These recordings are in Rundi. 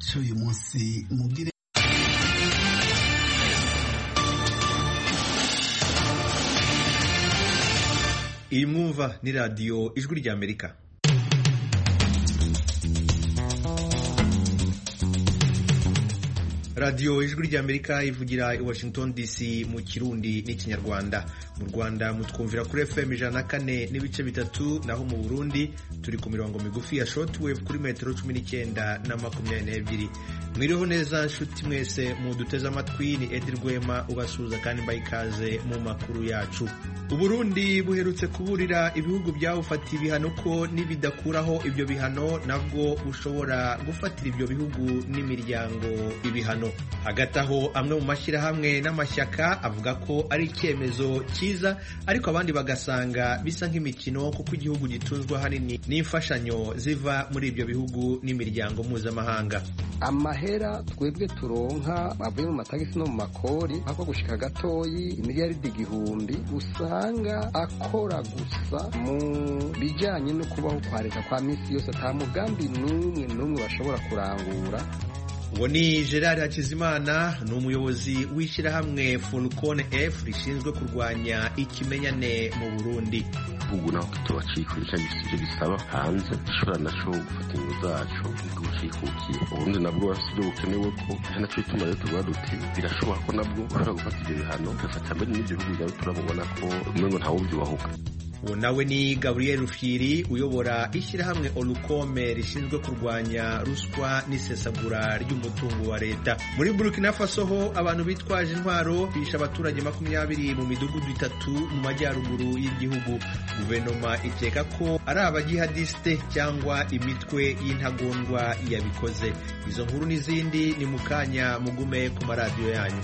cy'uyu munsi mugire iyi mwumva ni radiyo ijwi ry'amerika radiyo ijwi ry'amerika ivugira i washington dc mu kirundi n'ikinyarwanda mu rwanda mutwumvira kuri fm ijana na kane n'ibice bitatu naho mu burundi turi ku mirongo migufi ya shortwave kuri metero cumi n'icyenda na makumyabiri n'ebyiri mwiriho neza nshuti mwese muduteze amatwi ni edi rwema ubasuhuza kandi mbaye ikaze mu makuru yacu uburundi buherutse kuburira ibihugu byawufatiye ibihano ko nibidakuraho ibyo bihano nabwo bushobora gufatira ibyo bihugu n'imiryango ibihano hagati aho amwe mu mashyirahamwe n'amashyaka avuga ko ari icyemezo cyiza ariko abandi bagasanga bisa nk'imikino kuko igihugu gitunzwe ahanini n'imfashanyo ziva muri ibyo bihugu n'imiryango mpuzamahanga amahera twebwe turonka avuye mu matagisi no mu makori ako gushika gatoyi imiliyaridi igihumbi usanga akora gusa mu bijanye no kubaho kwa leta kwa misi yose ata mugambi n'umwe n'umwe bashobora kurangura uwo ni gerard hakizimana ni umuyobozi w'ishyirahamwe fulcone f rishinzwe kurwanya ikimenyane mu burundi ubu naho tutubacikuje cyangwa ibyo bisaba hanze gishobora naco gufata ingo zacu bw'ubucikukiye uburundi nabwo bafite ibyo bukenewe ko ari nacyo bituma rero tuvuga duti birashoboka ko nabwo ushobora gufata ibyo bihano ugafata mbere n'ibyo bihugu byawe turabubona ko umengo ntawubyubahuka uwo nawe ni gaburiyeri rufyiri uyobora ishyirahamwe olukome rishinzwe kurwanya ruswa n'isesagura ry'umutungo wa leta muri burkina faso ho abantu bitwaje intwaro bishe abaturage makumyabiri mu midugudu itatu mu majyaruguru y'igihugu guverinoma ikeka ko ari abajihadisite cyangwa imitwe y'intagondwa yabikoze izo nkuru n'izindi ni mu kanya mugume ku maradiyo yanyu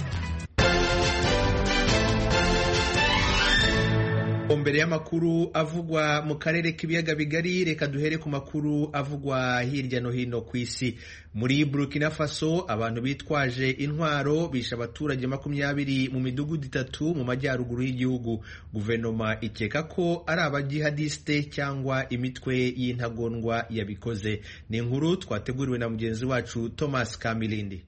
mbere y'amakuru avugwa mu karere k'ibiyaga bigari reka duhere ku makuru avugwa hirya no hino ku isi muri burkina faso abantu bitwaje intwaro bishe abaturage makumyabiri mu midugudu itatu mu majyaruguru y'igihugu guverinoma ikeka ko ari abajihadisite cyangwa imitwe y'intagondwa yabikoze ni inkuru twateguriwe na mugenzi wacu thomas kamilindi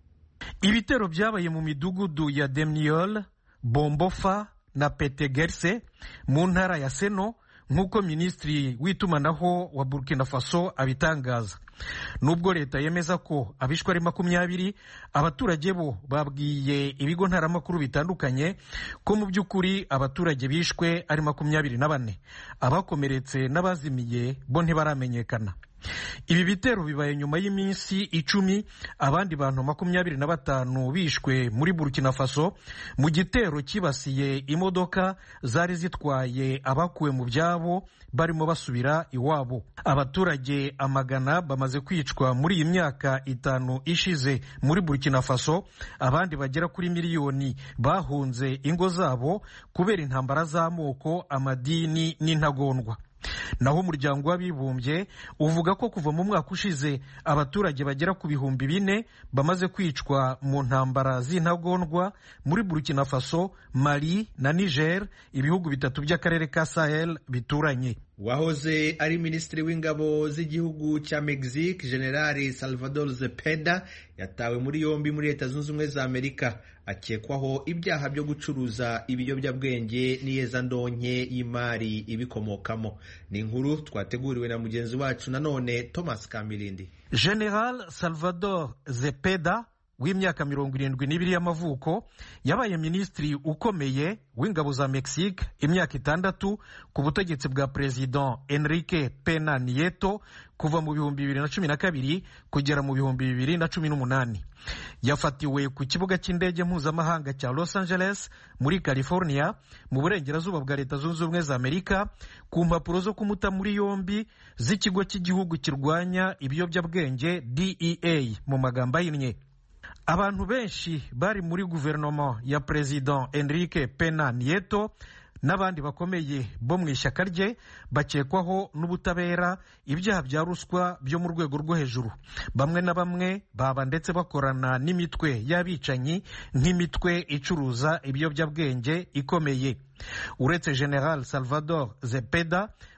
ibitero byabaye mu midugudu ya demniol bombofa na petegerse mu ntara ya seno nk'uko minisitiri w'itumanaho wa burkina faso abitangaza nubwo leta yemeza ko abishwe ari makumyabiri abaturage bo babwiye ibigo ntaramakuru bitandukanye ko mu by'ukuri abaturage bishwe ari makumyabiri na bane abakomeretse n'abazimiye bo ntibaramenyekana ibi bitero bibaye nyuma y'iminsi icumi abandi bantu makumyabiri na batanu bishwe muri burkina faso mu gitero cyibasiye imodoka zari zitwaye abakuwe mu byabo barimo basubira iwabo abaturage amagana bamaze kwicwa muri iyi myaka itanu ishize muri burkina faso abandi bagera kuri miliyoni bahunze ingo zabo kubera intambara z'amoko amadini n'intagondwa naho umuryango w'abibumbye uvuga ko kuva mu mwaka ushize abaturage bagera ku bihumbi bine bamaze kwicwa mu ntambara z'intagondwa muri burkina faso mali na niger ibihugu bitatu by'akarere ka sahel bituranye wahoze ari minisitiri w'ingabo z'igihugu cya mexique generali salvador zepeda yatawe muri yombi muri leta zunze ubumwe za amerika akekwaho ibyaha byo gucuruza ibiyobyabwenge n'iyezandonke y'imari ibikomokamo ni inkuru twateguriwe na mugenzi wacu nanone thomas kamilindi general salvador zepeda w'imyaka mirongo irindwi n'ibiri y'amavuko yabaye minisitiri ukomeye w'ingabo za mexique imyaka itandatu ku butegetsi bwa perezida enrique pena nieto kuva mu bihumbi bibiri na cumi na kabiri kugera mu bihumbi bibiri na cumi n'umunani yafatiwe ku kibuga cy'indege mpuzamahanga cya los angeles muri california mu burengerazuba bwa leta zunze ubumwe za amerika ku mpapuro zo kumuta muri yombi z'ikigo cy'igihugu kirwanya ibiyobyabwenge dea mu magambo ahinnye abantu benshi bari muri guverinoma ya perezida enrique pena nieto n'abandi bakomeye bo mu ishyaka rye bakekwaho n'ubutabera ibyaha bya ruswa byo mu rwego rwo hejuru bamwe na bamwe baba ndetse bakorana n'imitwe y'abicanyi nk'imitwe icuruza ibiyobyabwenge ikomeye uretse general salvador zepeda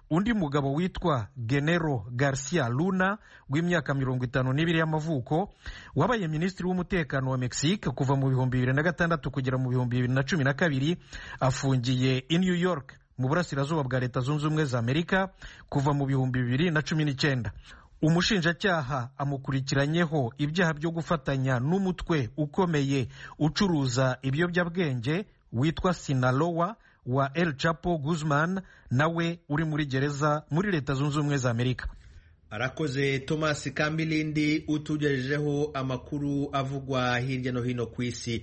undi mugabo witwa genero garcia luna w'imyaka mirongo itanu n'ibiri y'amavuko wabaye minisitiri w'umutekano wa mexique kuva mu bihumbi bibiri na gatandatu kugera mu bihumbi bibiri na cumi na kabiri afungiye i new york mu burasirazuba bwa leta zunze ubumwe za amerika kuva mu bihumbi bibiri na cumi n'icyenda umushinjacyaha amukurikiranyeho ibyaha byo gufatanya n'umutwe ukomeye ucuruza ibiyobyabwenge witwa sinalowa wa El Chapo Guzman nawe uri muri gereza muri leta zunze ubumwe za Amerika arakoze Thomas Kambilindi utugejejeho amakuru avugwa hirya no hino ku isi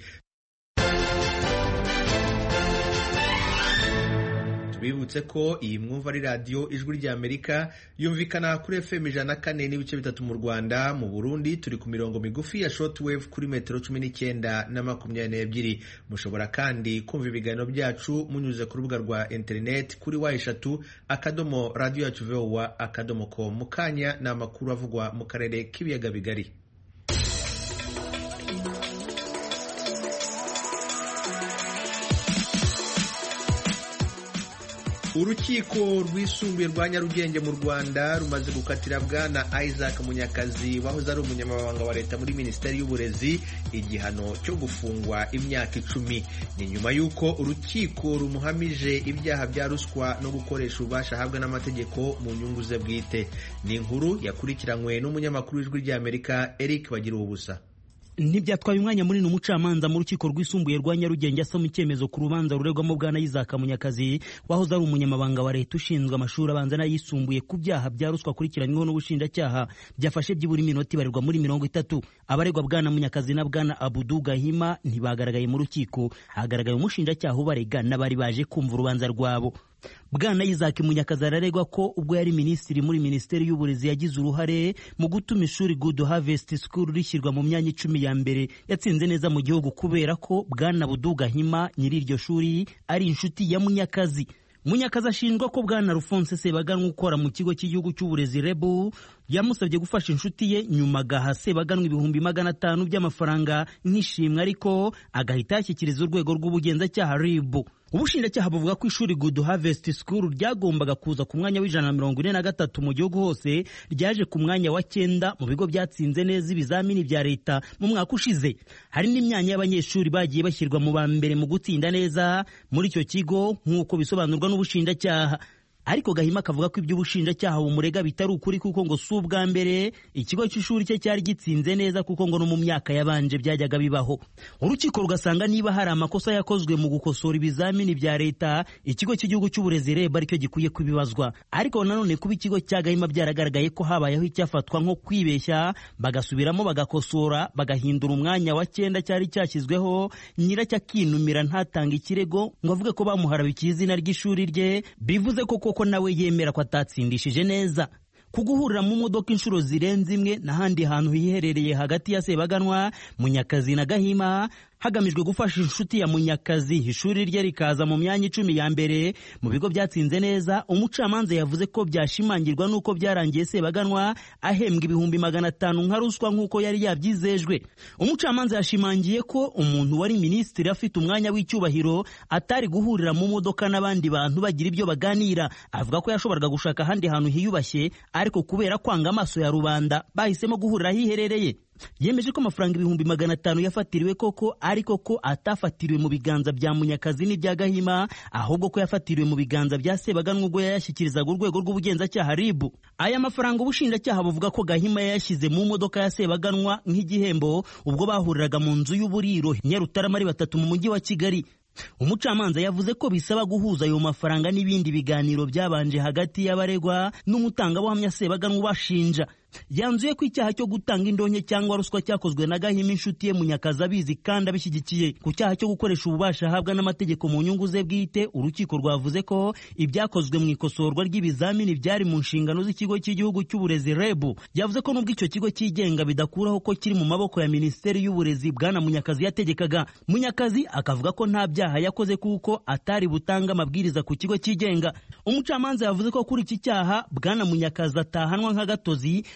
tubibutse ko iyi mwumva ari radiyo ijwi rya amerika yumvikana kuri fm ijana na kane n'ibice bitatu mu rwanda mu burundi turi ku mirongo migufi ya shortwave kuri metero cumi n'icyenda na makumyabiri n'ebyiri mushobora kandi kumva ibiganiro byacu munyuze ku rubuga rwa interineti kuri wa eshatu akadomo radiyo yacu vowa akadomo ko mu kanya ni amakuru avugwa mu karere k'ibiyaga bigari urukiko rwisumbuye rwa nyarugenge mu rwanda rumaze gukatira bwana isaac munyakazi wahoze ari umunyamabanga wa leta muri minisiteri y'uburezi igihano cyo gufungwa imyaka icumi ni nyuma y'uko urukiko rumuhamije ibyaha bya ruswa no gukoresha ububasha ahabwa n'amategeko mu nyungu ze bwite ni inkuru yakurikiranywe n'umunyamakuru w'ijwi ry'amerika eric bagira ubusa ntibyatwaye umwanya munini umucamanza mu rukiko rwisumbuye rwa nyarugenge asoma icyemezo ku rubanza ruregwamo bwana Isaac Munyakazi wahoze ari umunyamabanga wa leta ushinzwe amashuri abanza n'ayisumbuye ku byaha bya ruswa akurikiranyweho n'ubushinjacyaha byafashe byibura iminota ibarirwa muri mirongo itatu abaregwa bwana Munyakazi na bwana Abudu Gahima ntibagaragaye mu rukiko hagaragaye umushinjacyaha ubarega n'abari baje kumva urubanza rwabo bwana Isaac Munyakazi araregwa ko ubwo yari minisitiri muri minisiteri y'uburezi yagize uruhare mu gutuma ishuri Good Harvest School rishyirwa mu myanya icumi ya mbere yatsinze neza mu gihugu kubera ko bwana Buduga Hima nyiri iryo shuri ari inshuti ya Munyakazi Munyakazi ashinjwa ko bwana Alphonse Sebaganwa ukora mu kigo cy'igihugu cy'uburezi REBU yamusabye gufasha inshuti ye nyuma agaha Sebaganwa ibihumbi magana atanu by'amafaranga nk'ishimwe ariko agahita yashyikiriza urwego rw'ubugenzacyaha RIB ubushinjacyaha buvuga ko ishuri Good Harvest School ryagombaga kuza ku mwanya w'ijana na mirongo ine na gatatu mu gihugu hose ryaje ku mwanya wa cyenda mu bigo byatsinze neza ibizamini bya leta mu mwaka ushize hari n'imyanya y'abanyeshuri bagiye bashyirwa mu ba mbere mu gutsinda neza muri icyo kigo nk'uko bisobanurwa n'ubushinjacyaha ariko Gahima akavuga ko iby'ubushinjacyaha bumurega bitari ukuri kuko ngo si ubwa mbere ikigo cy'ishuri cye cyari gitsinze neza kuko ngo no mu myaka yabanje byajyaga bibaho urukiko rugasanga niba hari amakosa yakozwe mu gukosora ibizamini bya leta ikigo cy'igihugu cy'uburezi reba aricyo gikwiye kubibazwa ariko nanone kuba ikigo cya Gahima byaragaragaye ko habayeho icyafatwa nko kwibeshya bagasubiramo bagakosora bagahindura umwanya wa cyenda cyari cyashyizweho nyiracyo akinumira ntatange ikirego ngo avuge ko bamuharabikiye izina ry'ishuri rye bivuze ko ko nawe yemera ko atatsindishije neza kuguhurira mu modoka inshuro zirenze imwe n'ahandi hantu hiherereye hagati ya Sebaganwa Munyakazi na Gahima hagamijwe gufasha inshuti ya Munyakazi ishuri rye rikaza mu myanya icumi ya mbere mu bigo byatsinze neza umucamanza yavuze ko byashimangirwa n'uko byarangiye Sebaganwa ahembwa ibihumbi magana atanu nka ruswa nk'uko yari yabyizejwe umucamanza yashimangiye ko umuntu wari minisitiri afite umwanya w'icyubahiro atari guhurira mu modoka n'abandi bantu bagira ibyo baganira avuga ko yashoboraga gushaka ahandi hantu hiyubashye ariko kubera kwanga amaso ya rubanda bahisemo guhurira ahiherereye yemeje ko amafaranga ibihumbi magana atanu yafatiriwe koko ariko ko atafatiriwe mu biganza bya munyakazi n'ibya gahima ahubwo ko yafatiriwe mu biganza bya sebaganwa ubwo yayashyikirizaga urwego rw'ubugenzacyaha ribu aya mafaranga ubushinjacyaha buvuga ko gahima yayashyize mu modoka ya sebaganwa nk'igihembo ubwo bahuriraga mu nzu y'uburiro nyarutarama ari batatu mu mujyi wa kigali umucamanza yavuze ko bisaba guhuza ayo mafaranga n'ibindi biganiro byabanje hagati y'abaregwa n'umutangabuhamya sebaganwa ubashinja yanzuye ko icyaha cyo gutanga indonke cyangwa ruswa cyakozwe na gahima inshuti ye munyakazi abizi kandi abishyigikiye ku cyaha cyo gukoresha ububasha ahabwa n'amategeko mu nyungu ze bwite urukiko rwavuze ko ibyakozwe mu ikosorwa ry'ibizamini byari mu nshingano z'ikigo cy'igihugu cy'uburezi rebu yavuze ko nubwo icyo kigo cyigenga bidakuraho ko kiri mu maboko ya minisiteri y'uburezi bwana munyakazi yategekaga munyakazi akavuga ko nta byaha yakoze kuko atari butanga amabwiriza ku kigo cyigenga umucamanza yavuze ko kuri iki cyaha bwana munyakazi atahanwa nk'agatozi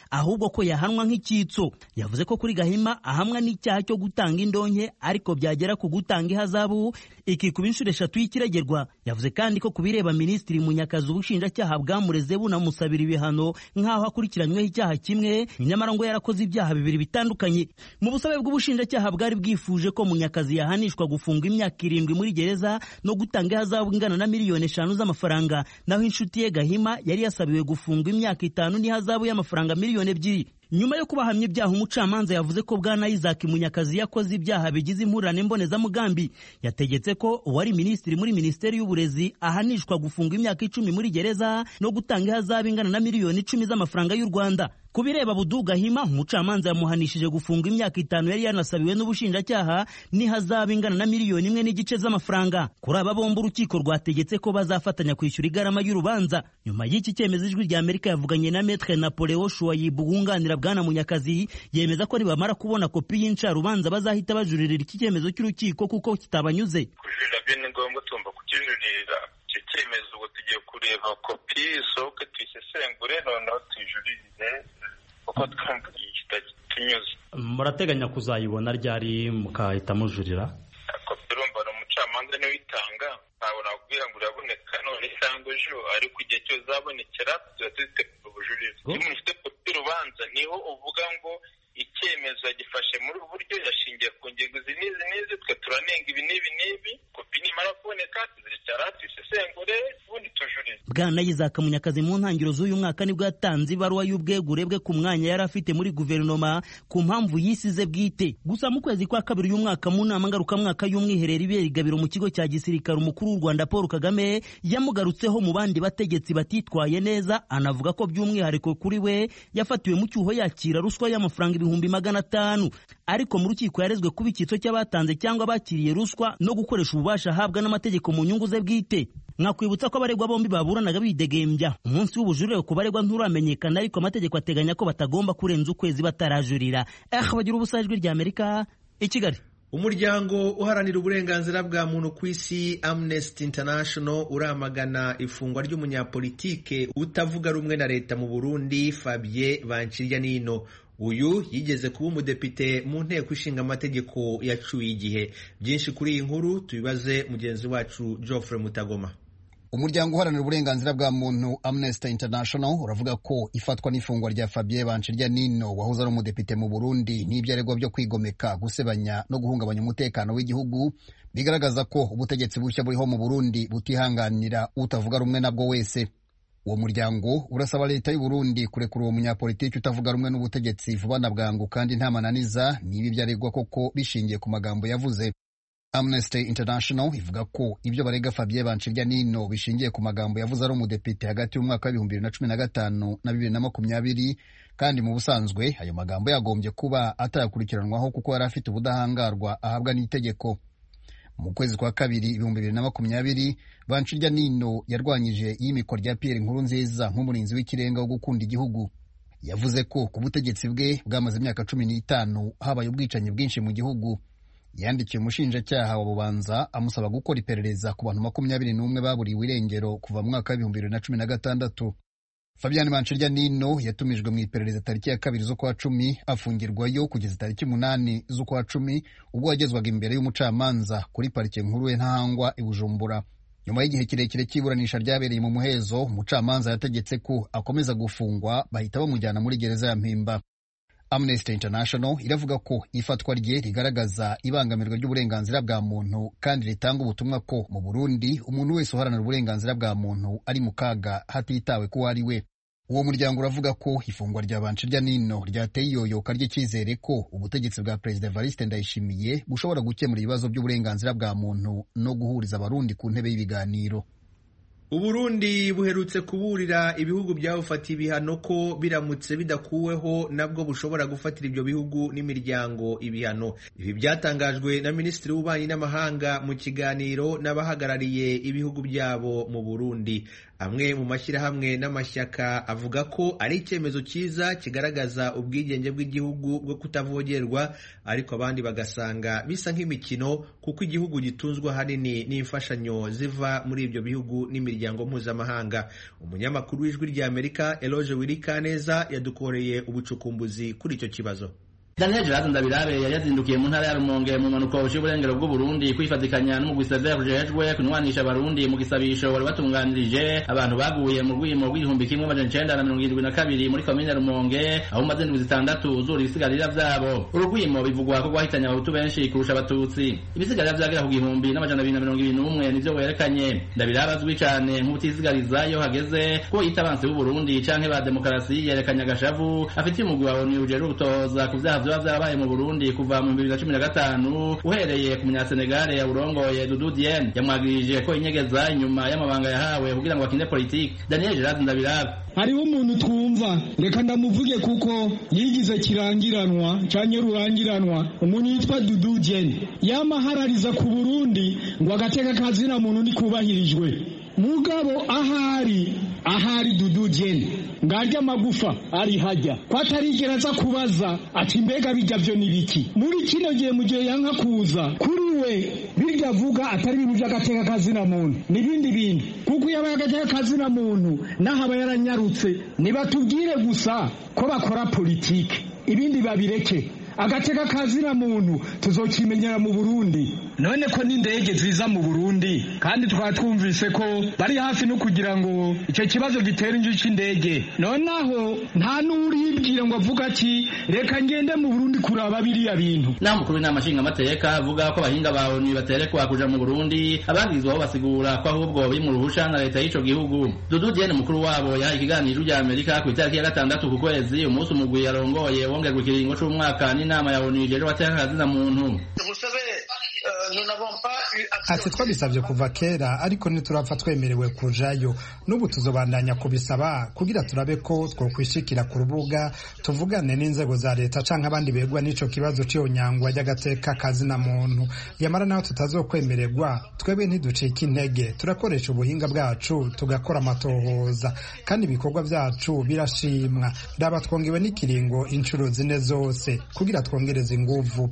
ahubwo ko yahanwa nk'icyitso yavuze ko kuri gahima ahamwa n'icyaha cyo gutanga indonke ariko byagera ku gutanga ihazabu ikikuba inshuro eshatu y'ikiregerwa yavuze kandi ko ku bireba minisitiri munyakazi ubushinjacyaha bwamureze bunamusabira ibihano nk'aho akurikiranyweho icyaha kimwe nyamara ngo yarakoze ibyaha bibiri bitandukanye mu busabe bw'ubushinjacyaha bwari bwifuje ko munyakazi yahanishwa gufungwa imyaka irindwi muri gereza no gutanga ihazabu ingana na miliyoni eshanu z'amafaranga naho inshuti ye gahima yari yasabiwe gufungwa imyaka itanu n'ihazabu y'amafaranga miliyoni ebyiri nyuma yo kubahamya ibyaha umucamanza yavuze ko bwana Isaac Munyakazi yakoze ibyaha bigize impurirane mbonezamugambi yategetse ko uwari minisitiri muri minisiteri y'uburezi ahanishwa gufunga imyaka icumi muri gereza no gutanga ihazabu ingana na miliyoni icumi z'amafaranga y'u Rwanda ku bireba Budu Gahima umucamanza yamuhanishije gufunga imyaka itanu yari yanasabiwe n'ubushinjacyaha n'ihazabu ingana na miliyoni imwe n'igice z'amafaranga kuri aba bombi urukiko rwategetse ko bazafatanya kwishyura igarama y'urubanza nyuma y'iki cyemezo ijwi rya Amerika yavuganye na Maître Napoleon Shuayibu wunganira bwana Munyakazi yemeza ko nibamara kubona kopi y'incarubanza bazahita bajuririra iki cyemezo cy'urukiko kuko kitabanyuze kujurira byo ni ngombwa tugomba kukijuririra icyo cyemezo ubu tugiye kureba kopi isohoke tuyisesengure noneho tuyijuririze kuko twumva kitatunyuze murateganya kuzayibona ryari mukahita mujurira kopi urumva ni umucamanza niwe uyitanga ntabwo nakubwira ngo uraboneka none cyangwa ejo ariko igihe cyose uzabonekera tuba tuzitegura ubujurire iyo umuntu ufite kopi y'urubanza niho uvuga ngo icyemezo yagifashe muri ubu buryo yashingiye ku ngingo izi n'izi n'izi twe turanenga ibi n'ibi n'ibi kopi nimara kuboneka tuzicara tuyisesengure ubundi tujurire bwana Isaac Munyakazi mu ntangiriro z'uyu mwaka nibwo yatanze ibaruwa y'ubwegure bwe ku mwanya yari afite muri guverinoma ku mpamvu yisize bwite gusa mu kwezi kwa kabiri uyu mwaka mu nama ngarukamwaka y'umwiherero ibera igabiro mu kigo cya gisirikare umukuru w'u Rwanda Paul Kagame yamugarutseho mu bandi bategetsi batitwaye neza anavuga ko by'umwihariko kuri we yafatiwe mu cyuho yakira ruswa y'amafaranga ibihumbi magana atanu ariko mu rukiko yarezwe kuba icyitso cy'abatanze cyangwa bakiriye ruswa no gukoresha ububasha ahabwa n'amategeko mu nyungu ze bwite mwakwibutsa ko abaregwa bombi baburanaga bidegembya umunsi w'ubujurire ku baregwa nturamenyekana ariko amategeko ateganya ko batagomba kurenza ukwezi batarajurira eh bagira ubusa ijwi rya Amerika i Kigali umuryango uharanira uburenganzira bwa muntu ku isi Amnesty International uramagana ifungwa ry'umunyapolitike utavuga rumwe na leta mu Burundi Fabien Bancijanino uyu yigeze kuba umudepite mu nteko ishinga amategeko yacuye igihe byinshi kuri iyi nkuru tubibaze mugenzi wacu Geoffrey Mutagoma umuryango uharanira uburenganzira bwa muntu Amnesty International uravuga ko ifatwa n'ifungwa rya Fabien Bancijanino wahoze ari umudepite mu Burundi n'ibyo aregwa byo kwigomeka gusebanya no guhungabanya umutekano w'igihugu bigaragaza ko ubutegetsi bushya buriho mu Burundi butihanganira utavuga rumwe nabwo wese uwo muryango urasaba leta y'u Burundi kurekura uwo munyapolitiki utavuga rumwe n'ubutegetsi vuba na bwangu kandi nta mananiza niba ibyo aregwa koko bishingiye ku magambo yavuze Amnesty International ivuga ko ibyo barega Fabien Bancijanino bishingiye ku magambo yavuze ari umudepite hagati y'umwaka w'ibihumbi bibiri na cumi na gatanu na bibiri na makumyabiri kandi mu busanzwe ayo magambo yagombye kuba atayakurikiranwaho kuko yari afite ubudahangarwa ahabwa n'itegeko mu kwezi kwa kabiri ibihumbi bibiri na makumyabiri Bancijanino yarwanyije iyimikwa rya Pierre Nkurunziza nk'umurinzi w'ikirenga wo gukunda igihugu yavuze ko ku butegetsi bwe bwamaze imyaka cumi n'itanu habaye ubwicanyi bwinshi mu gihugu yandikiye umushinjacyaha wa bubanza amusaba gukora iperereza ku bantu makumyabiri n'umwe baburiwe irengero kuva mu mwaka w'ibihumbi bibiri na cumi na gatandatu Fabian Bancijanino yatumijwe mu iperereza tariki ya kabiri z'ukwa cumi afungirwayo kugeza tariki umunani z'ukwa cumi ubwo yagezwaga imbere y'umucamanza kuri parike nkuru ya Ntahangwa i Bujumbura nyuma y'igihe kirekire cy'iburanisha ryabereye mu muhezo umucamanza yategetse ko akomeza gufungwa bahita bamujyana muri gereza ya Mpimba Amnesty International iravuga ko ifatwa rye rigaragaza ibangamirwa ry'uburenganzira bwa muntu kandi ritanga ubutumwa ko mu Burundi umuntu wese uharanira uburenganzira bwa muntu ari mu kaga hatitawe ko ari we uwo muryango uravuga ko ifungwa rya Bancijanino ryateye iyoyoka ry'icyizere ko ubutegetsi bwa Perezida Evariste Ndayishimiye bushobora gukemura ibibazo by'uburenganzira bwa muntu no guhuriza abarundi ku ntebe y'ibiganiro Uburundi buherutse kuburira ibihugu byabufatiye ibihano ko biramutse bidakuweho nabwo bushobora gufatira ibyo bihugu n'imiryango ibihano ibi byatangajwe na Minisitiri w'Ububanyi n'Amahanga mu kiganiro n'abahagarariye ibihugu byabo mu Burundi amwe mu mashyirahamwe n'amashyaka avuga ko ari icyemezo cyiza kigaragaza ubwigenge bw'igihugu bwo kutavogerwa ariko abandi bagasanga bisa nk'imikino kuko igihugu gitunzwe ahanini n'imfashanyo ziva muri ibyo bihugu n'imiryango mpuzamahanga umunyamakuru w'ijwi ry'amerika eloge wirikaneza yadukoreye ubucukumbuzi kuri icyo kibazo Daniel Gerard Ndabirabe yari yazindukiye mu ntara ya Rumonge mu mpanuka y'uburengero bw'u Burundi kwifatikanya n'umugwi Sever ujejwe kunwanisha abarundi mu gisabisho wari watunganirije abantu baguye mu rwimo rw'igihumbi kimwe amajana icenda na mirongo irindwi na kabiri muri komine Rumonge aho umaze indwi zitandatu uzura ibisigarira vyabo urugwimo bivugwa ko rwahitanye abahutu benshi kurusha abatutsi ibisigarira vyagera ku gihumbi n'amajana abiri na mirongo ibiri n'umwe nivyo werekanye Ndabirabe azwi cane nk'ubutisigariza iyo hageze ko yita abansi b'u Burundi canke ba demokarasi yerekanye agashavu afitiye umugwi wa ONU ujejwe gutohoza ku vyaha vyoba vyarabaye mu Burundi kuva mu bibiri na cumi na gatanu uhereye ku munyasenegale yawurongoye Dudu Dieng yamwagirije ko inyegeza inyuma y'amabanga yahawe kugira ngo bakine politiki Daniel Gerard Ndabirabe hariho umuntu twumva reka ndamuvuge kuko yigize kirangiranwa canke rurangiranwa umuntu yitwa Dudu Dieng yamaharariza ku Burundi ngo agateka kazina muntu nikubahirijwe mugabo ahari ahari Dudu Dieng ngarya amagufa ari hajya ko atarigera aza kubaza ati mbega bijya vyo nibiki muri kino gihe mu gihe yanka kuza kuri we birya avuga atari ibintu by'agateka kazina muntu n'ibindi bintu kuko iyo abaye agateka kazina muntu naho aba yaranyarutse nibatubwire gusa ko bakora politike ibindi babireke agateka kazina muntu tuzokimenyera mu Burundi none ko n'indege ziza mu Burundi kandi twaba twumvise ko bari hafi no kugira ngo icyo kibazo gitera inju c'indege nonaho nta n'uribwira ngo avuga ati reka ngende mu Burundi kuraba biriya bintu naho mukuru w'inama nshingamateka avuga ko abahinga ba ONU baterekwa kuja mu Burundi abagizweho basigura ko ahubwo biri mu ruhusha na leta y'ico gihugu Dudu Dieng mukuru wabo yahaye ikiganiro rya Amerika ku itariki ya gatandatu ku kwezi umunsi umugwi yarongoye wongerwa ikiringo c'umwaka n'inama ya ONU ijejwe abateka kazina muntu ati twabisabye kuva kera ariko ntiturapfa twemerewe kujayo n'ubu tuzobandanya kubisaba kugira turabe ko twokwishikira ku rubuga tuvugane n'inzego za leta canke abandi begwa n'ico kibazo c'iyonyangwa ry'agateka kazina muntu yamara naho tutazokwemererwa twebwe ntiducika intege turakoresha ubuhinga bwacu tugakora amatohoza kandi ibikorwa vyacu birashimwa raba twongewe n'ikiringo inshuro zine zose kugira twongereze inguvu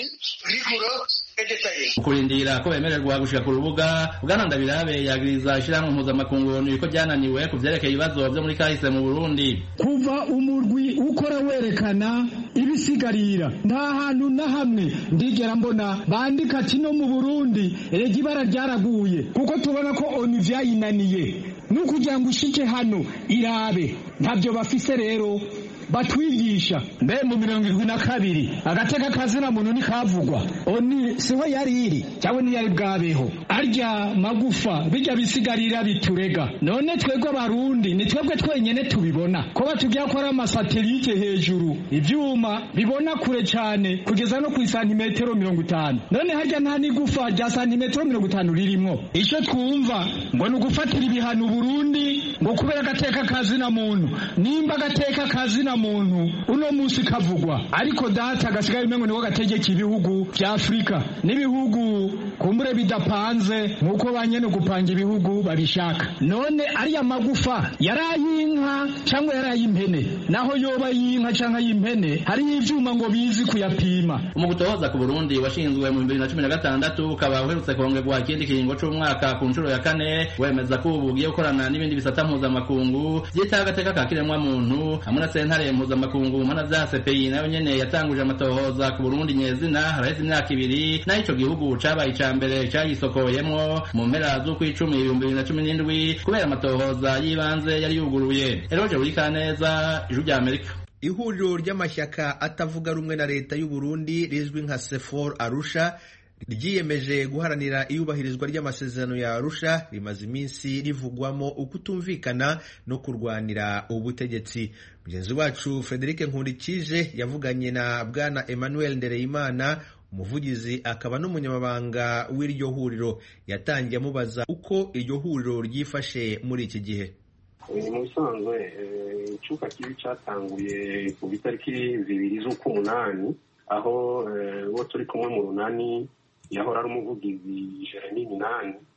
kurindira ko bemererwa gushika ku rubuga bwana ndabirabe yagiriza ishirahamwe mpuzamakungu onu ko ryananiwe ku vyerekeye ibibazo vyo muri kahise mu burundi kuva umurwi ukora werekana ibisigarira nta hantu na hamwe ndigera mbona bandika ati no mu burundi erega ibara ryaraguye kuko tubona ko onu vyayinaniye nukugira ngo ushike hano irabe ntabyo bafise rero batwigisha mbe mu mirongo irindwi na kabiri agateka kazina muntu ntikavugwa oni siho yari iri cyangwa ntiyari bwabeho arya magufa bijya bisigarira biturega none twebwe abarundi ni twebwe twenyene tubibona ko batubwira ko ari amasatelite hejuru ivyuma bibona kure cyane kugeza no ku santimetero mirongo itanu none harya nta n'igufa rya santimetero mirongo itanu ririmwo icyo twumva ngo ni ugufatira ibihano Burundi ngo kubera agateka kazina muntu nimba agateka kazina muntu uno munsi kavugwa ariko data gasigaye umengo niko gategeka ibihugu vya Afrika n'ibihugu kumbure bidapanze nkuko banyene gupanga ibihugu babishaka none ariya magufa yarayinka cyangwa yarayimpene naho yoba yinka cyangwa yimpene hariyo ivyuma ngo bizi kuyapima mu gutohoza ku Burundi washinzwe mu 2016 ukaba uherutse kongerwa ikindi kiringo c'umwaka ku nshuro ya kane wemeza ko ubu ugiye gukorana n'ibindi bisata mpuzamakungu vyitaho agateka ka kiremwa muntu hamwe na sentare mpuzamakungu mu mpana vya CPI nayo nyene yatanguje amatohoza ku Burundi nyezina haraheze imyaka ibiri naho ico gihugu cabaye ica mbere cayisokoyemwo mu mpera z'ukwicumi ibihumbi bibiri na cumi n'indwi kubera amatohoza y'ibanze yari yuguruye Eroje Burikaneza ijwi rya Amerika ihuriro ry'amashyaka atavuga rumwe na leta y'u Burundi rizwi nka sefor arusha ryiyemeje guharanira iyubahirizwa ry'amasezerano ya arusha rimaze iminsi rivugwamo ukutumvikana no kurwanira ubutegetsi mugenzi wacu frederic nkundikije yavuganye na bwana emmanuel ndereyimana umuvugizi akaba n'umunyamabanga w'iryo huriro yatangiye amubaza uko iryo huriro ryifashe muri iki gihe mu bisanzwe icyuka kibi cyatanguye ku itariki zibiri z'ukw'umunani aho uwo turi kumwe mu runani yahora ari umuvugizi jeremy minani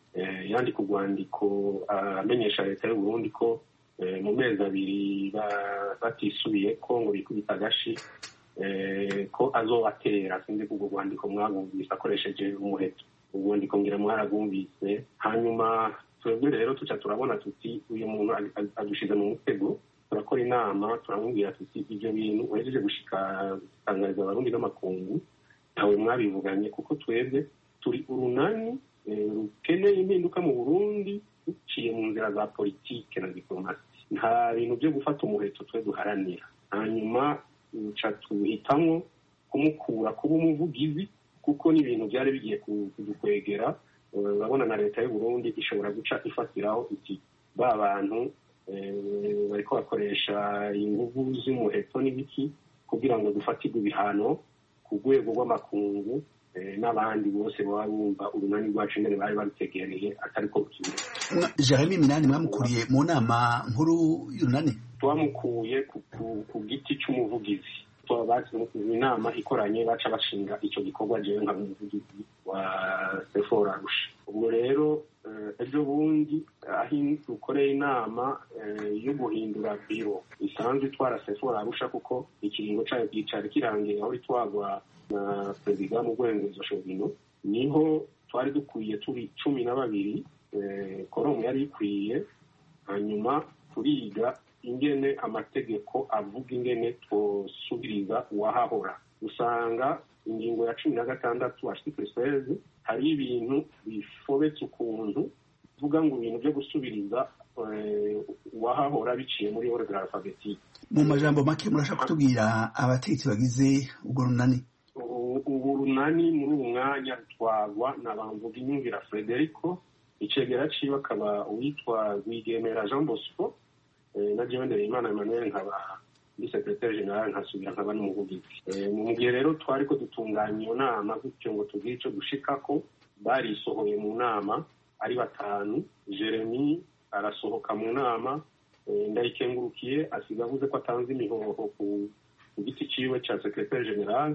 yandika urwandiko amenyesha leta y'uburundi ko mu mezi abiri batisubiye ko ngo bikubita agashi ko azobatera sinzi ko urwo rwandiko mwabumvise akoresheje umuheto urwandiko ngira mwarabwumvise hanyuma twebwe rero tuca turabona tuti uyu muntu adushize mu mutego turakora inama turamubwira tuti ibyo bintu uhejeje gushikangariza abarundi n'amakungu ntawe mwabivuganye kuko twebwe turi urunani rukeneye impinduka mu burundi duciye mu nzira za politike na diplomasi nta bintu byo gufata umuheto twe duharanira hanyuma duca tuhitamo kumukura kuba umuvugizi kuko n'ibintu byari bigiye kudukwegera urabona na leta y'uburundi ishobora guca ifatiraho iti ba bantu bariko bakoresha inguvu z'umuheto n'ibiki kugira ngo dufatirwe ibihano ku rwego rw'amakungu n'abandi bose baba bumva urunani rwacu ingene bari babitegereye atari ko rukimera jeremy minani mwamukuriye mu nama nkuru y'urunani twamukuye ku giti c'umuvugizi inama ikoranye baca bashinga icyo gikorwa jewe nka umuvugizi wa sefora arusha ubwo rero ejo bundi aho dukoreye inama yo guhindura biro isanzwe itwara sefora arusha kuko ikiringo cayo cyari kirangiye aho itwagwa na perezida mu bwengeza shobino niho twari dukwiye turi cumi na babiri koromu yari ikwiye hanyuma turiga ingene amategeko avuga ingene twosubiriza uwahahora usanga ingingo ya cumi na gatandatu article seize hari ibintu bifobetse ukuntu uvuga ngo ibintu byo gusubiriza uwahahora biciye muri ordre alphabetique mu majambo make murashaka kutubwira abategetsi bagize urwo runani ubu runani muri ubu mwanya rutwagwa na bamvuga inyumvira frederico icegera ciwe akaba uwitwa rwigemera jean bosco na jewe ndereyimana emmanuel nkaba ndi secretaire general nkasubira nkaba n'umuvugizi mu gihe rero twari ko dutunganya iyo nama gutyo ngo tugire ico dushikako barisohoye mu nama ari batanu jeremy arasohoka mu nama ndayikengurukiye asiga avuze ko atanze imihoho ku giti ciwe ca secretaire general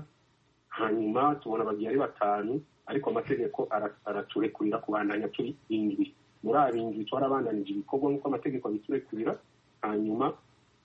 hanyuma tubona bagiye ari batanu ariko amategeko araturekurira kubandanya turi indwi muri abo indwi twarabandanije ibikorwa nk'uko amategeko abiturekurira hanyuma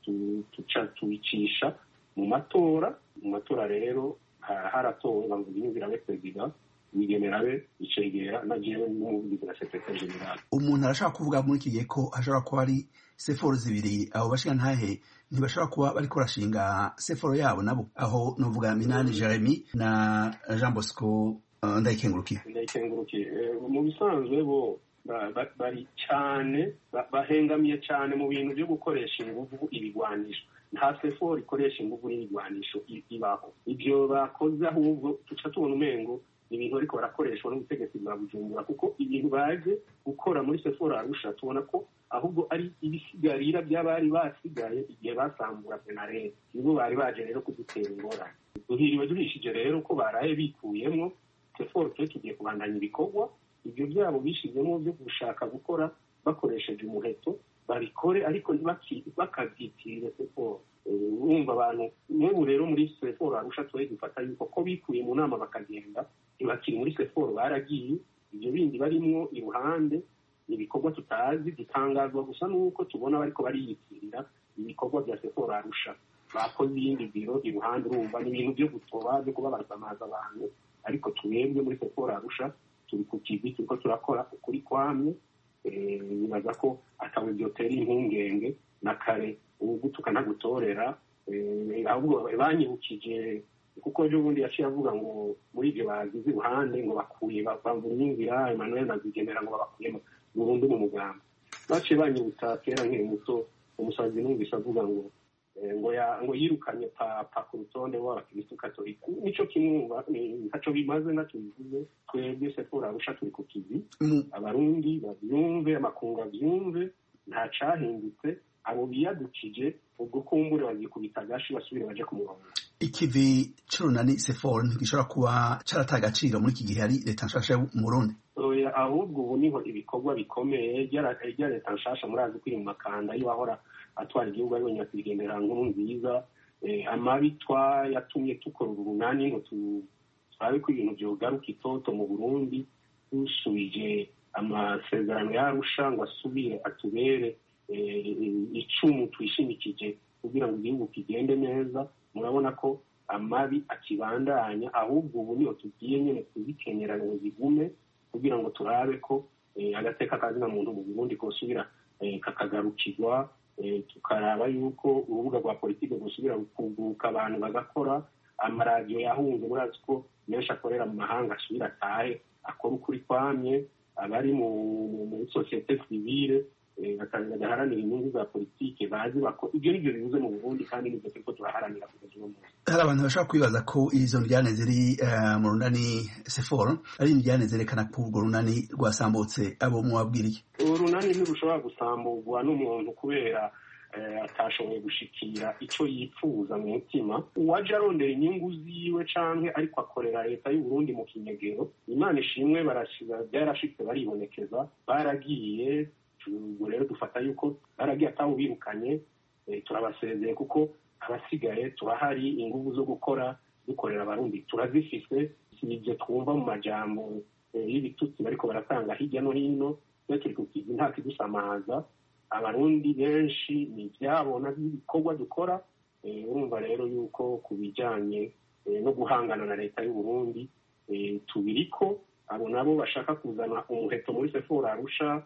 tuca tubicisha mu matora mu matora rero haratowe bavuga inyumvira be perezida wigemera be icegera na jewe n'umuvugizi na secretaire general umuntu arashaka kuvuga muri iki gihe ko hashobora kuba ari seforo zibiri abo bashinga ntahe ntibashobora kuba bariko barashinga seforo yabo nabo aho novuga minani jeremy na jean bosco ndayikengurukiye ndayikengurukiye mu bisanzwe bo bari cyane bahengamiye cyane mu bintu byo gukoresha inguvu ibigwanisho nta seforo ikoresha inguvu n'ibigwanisho ibaho ibyo bakoze ahubwo tuca tubona umengo ibintu ariko barakoreshwa n'ubutegetsi bwa bujumbura kuko ibintu baje gukora muri seforo arusha tubona ko ahubwo ari ibisigarira by'abari basigaye igihe basambura penarere nibo bari baje rero kudutera ingorane duhiriwe duhishije rero ko baraye bikuyemo seforo twe tugiye kubandanya ibikorwa ibyo byabo bishizemo byo gushaka gukora bakoresheje umuheto babikore ariko bakabyitirire seforo wumva abantu n'ubu rero muri seforo arusha tuwe dufata yuko ko bikuye mu nama bakagenda ntibakiri muri seforo baragiye ibyo bindi barimwo iruhande ibikorwa tutazi gitangazwa gusa n'uko tubona bariko bariyitirira ibikorwa bya seforo arusha bakoze iyindi biro iruhande urumva ni ibintu byo gutoba byo kuba barasamaza abantu ariko twebwe muri seforo arusha turi ku kivi turiko turakora ukuri kwamye nibaza ko atawe byotera impungenge na kare ugutuka ntagutorera ahubwo banyibukije kuko ejo bundi yaciye avuga ngo muri ibyo bagize iruhande ngo bakuye bavura inyumvira emmanuel nazigenera ngo babakuye burundu mu muganga baciye banyibutsa kera nkiri muto umusazi numvise avuga ngo ngo ngo yirukanye papa ku rutonde rw'abakirisitu katolika nico kimwumva ntaco bimaze naco bivuze twebwe sefora arusha turi ku kivi abarundi bavyumve amakungu avyumve nta cahindutse abo biyadukije ubwo kumbure bagikubita agashi basubire baje ku murongo ikivi c'urunani sefora ntigishobora kuba carataye agaciro muri iki gihe hari leta nshasha yo mu burundi ahubwo ubu niho ibikorwa bikomeye rya leta nshasha murazi ko iri mu makanda y'uwahora atwara igihugu ariwe nyakwigendera nkuru nziza amabi yatumye dukora urunani ngo turabe ko ibintu byogaruka itoto mu burundi dusubije amasezerano yarusha ngo asubire atubere icumu twishimikije kugira ngo igihugu kigende neza murabona ko amabi akibandanya ahubwo ubu niyo tugiye nyine kuzikenyera ngo zigume kugira ngo turabe ko agateka kazina muntu mu burundi kosubira kakagarukirwa tukaraba yuko urubuga rwa politiki gusubira kuguruka abantu bagakora amaradiyo yahunze murazi ko menshi akorera mu mahanga asubira atahe akora ukuri kwamye abari muri sosiyete sivile bagaharanira inyungu za politiki bazi bako ibyo nibyo bibuze mu burundi kandi nibyo turiko turaharanira kugeza uno munsi hari abantu bashobora kwibaza ko izo njyane ziri mu runani seforo ari injyane zerekana ko urwo runani rwasambutse abo mwabwiriye urunani ntirushobora gusamburwa n'umuntu kubera atashoboye gushikira icyo yifuza mu mutima uwaje arondera inyungu ziwe canke ariko akorera leta y'uburundi mu kinyegero imana ishimwe byarashitse baribonekeza baragiye ubwo rero dufata yuko baragiye atawubirukanye turabasezeye kuko abasigaye turahari ingufu zo gukora dukorera abarundi turazifise si ibyo twumva mu majambo y'ibitutsi bariko baratanga hirya no hino iyo turi kukiza nta kidusamaza abarundi benshi ni ibyabona by'ibikorwa dukora urumva rero yuko ku bijyanye no guhangana na leta y'uburundi tubiriko abo nabo bashaka kuzana umuheto muri sefora arusha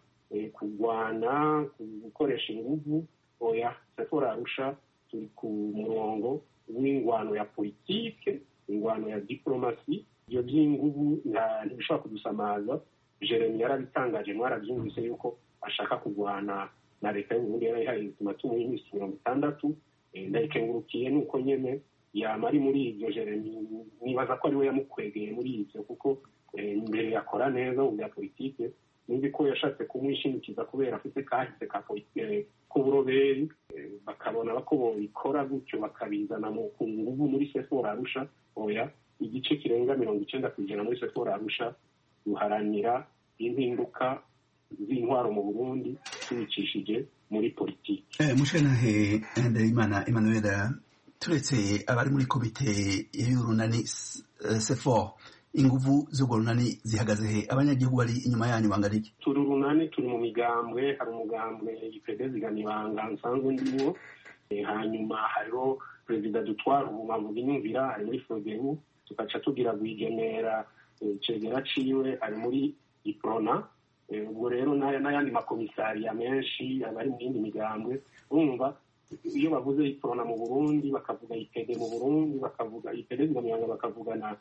kurwana gukoresha inguvu oya sefora arusha turi ku murongo w'ingwano ya politike ingwano ya diplomasi ibyo by'inguvu ntibishobora kudusamaza jeremy yarabitangaje mwarabyumvise yuko ashaka kurwana na leta y'uburundi yari ihaye ubuzima tumuha iminsi mirongo itandatu ndayikengurukiye nuko nyene yama ari muri ibyo jeremy nibaza ko ari we yamukwegeye muri ibyo kuko mbere yakora neza mu bya politike nzi ko yashatse kumwishimikiza kubera afite kahise ka politike k'uburoberi bakabona ko bobikora gutyo bakabizana ku nguvu muri sefora arusha oya igice kirenga mirongo icenda ku ijana muri sefora arusha duharanira impinduka z'intwaro mu burundi tubicishije muri politiki mushenahe ndayimana emmanuel turetse abari muri komite y'urunani sefor inguvu z'urwo runani zihagaze he abanyagihugu bari inyuma yanyu bangana iki turi urunani turi mu migambwe hari umugambwe ipede ziganibanga nsanzwe ndimo hanyuma hariho perezida dutwara ubu mpavuga inyumvira ari muri fogebu tugaca tugira guigenera cegera ciwe ari muri iprona ubwo rero n'ayandi makomisariya menshi abari mu yindi migambwe urumva iyo bavuze iprona mu burundi bakavuga ipede mu burundi bakavuga ipede zigamiyanga bakavuga na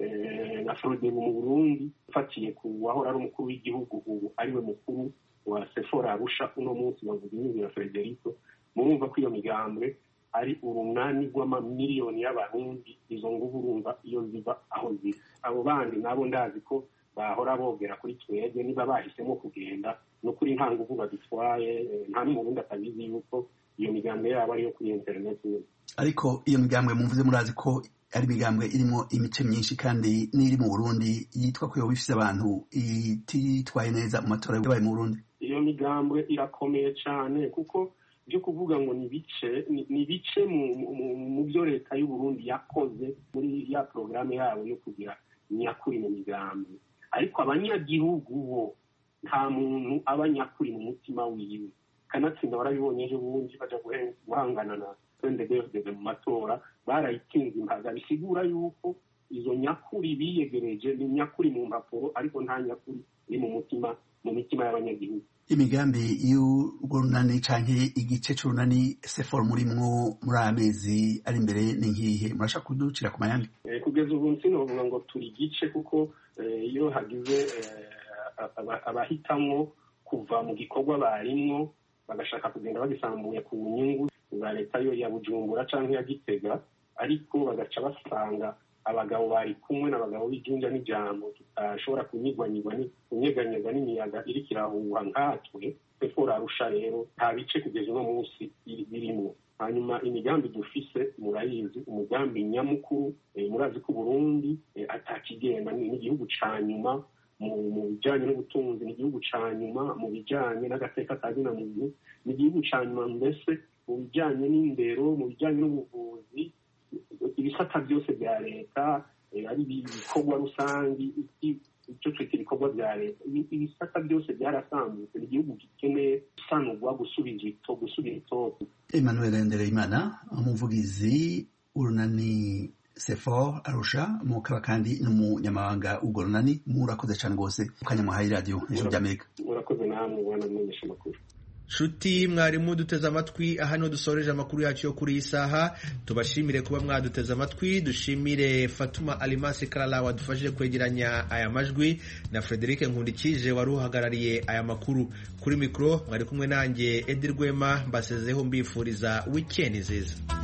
na frodebu mu burundi ufatiye ku wahora ari umukuru w'igihugu ubu ariwe mukuru wa sefora arusha uno munsi bavuga inyungu ya frederico murumva ko iyo migambwe ari urunani rw'amamiliyoni y'abarundi izo nguvu urumva iyo ziva aho ziri abo bandi nabo ndazi ko bahora bogera kuri twebwe niba bahisemo kugenda no kuri nta nguvu badutwaye nta n'umurundi atabizi yuko iyo migambwe yabo ariyo kuri interineti ariko iyo migambwe mumvuze murazi ko ari imigambwe irimo imice myinshi kandi n'iri mu burundi yitwa ko yoba ifise abantu ititwaye neza mu matora yabaye mu burundi iyo migambwe irakomeye cyane kuko byo kuvuga ngo ni bice ni bice mu byo leta y'uburundi yakoze muri ya porogaramu yabo yo kugira nyakuri mu migambi ariko abanyagihugu bo nta muntu aba nyakuri mu mutima wiwe kanatsinda warabibonye ejo bundi baja guhangana na ndegedege mu matora barayitsinze impaga bisigura yuko izo nyakuri biyegereje ni nyakuri mu mpapuro ariko nta nyakuri iri mu mutima mu mitima y'abanyagihugu imigambi y'urwo runani canke igice c'urunani sefor murimwo muri aya mezi ari imbere ni nkihe murashaka kuducira ku mayandi kugeza ubu sinovuga ngo turi igice kuko iyo hagize abahitamwo kuva mu gikorwa barimwo bagashaka kugenda bagisambuye ku nyungu za leta yo ya bujumbura canke ya gitega ariko bagaca basanga abagabo bari kumwe n'abagabo b'ijunja n'ijambo tutashobora kunyigwanyigwa kunyeganyega n'imiyaga iriko irahuha nkatwe sefora arusha rero nta bice kugeza uno munsi birimwo hanyuma imigambi dufise murayizi umugambi nyamukuru murazi ko uburundi atakigenda ni igihugu ca nyuma mu bijanye n'ubutunzi ni igihugu ca nyuma mu bijanye n'agateka ka zina muntu ni igihugu ca nyuma mbese mu bijanye n'indero mu bijanye n'ubuvuzi ibisata byose bya leta ari ibikorwa rusangi icyo twita ibikorwa ibikorwa bya leta ibisata byose byarasambutse ni igihugu gikeneye gusanurwa gusubiza ito gusubira itoto emmanuel ndereyimana umuvugizi urunani sefor arusha mukaba kandi n'umunyamabanga w'urwo runani murakoze cyane rwose mukanya muhaye radiyo ijoro ry'amerika murakoze namwe bwana mumenyesha amakuru nshuti mwarimu duteze amatwi aha niho dusoreje amakuru yacu yo kuri iyi saha tubashimire kuba mwaduteze amatwi dushimire fatuma alimasi karara wadufashije kwegeranya aya majwi na frederic nkundikije wari uhagarariye aya makuru kuri mikoro mwari kumwe nanjye edi rwema mbasezeho mbifuriza wikendi nziza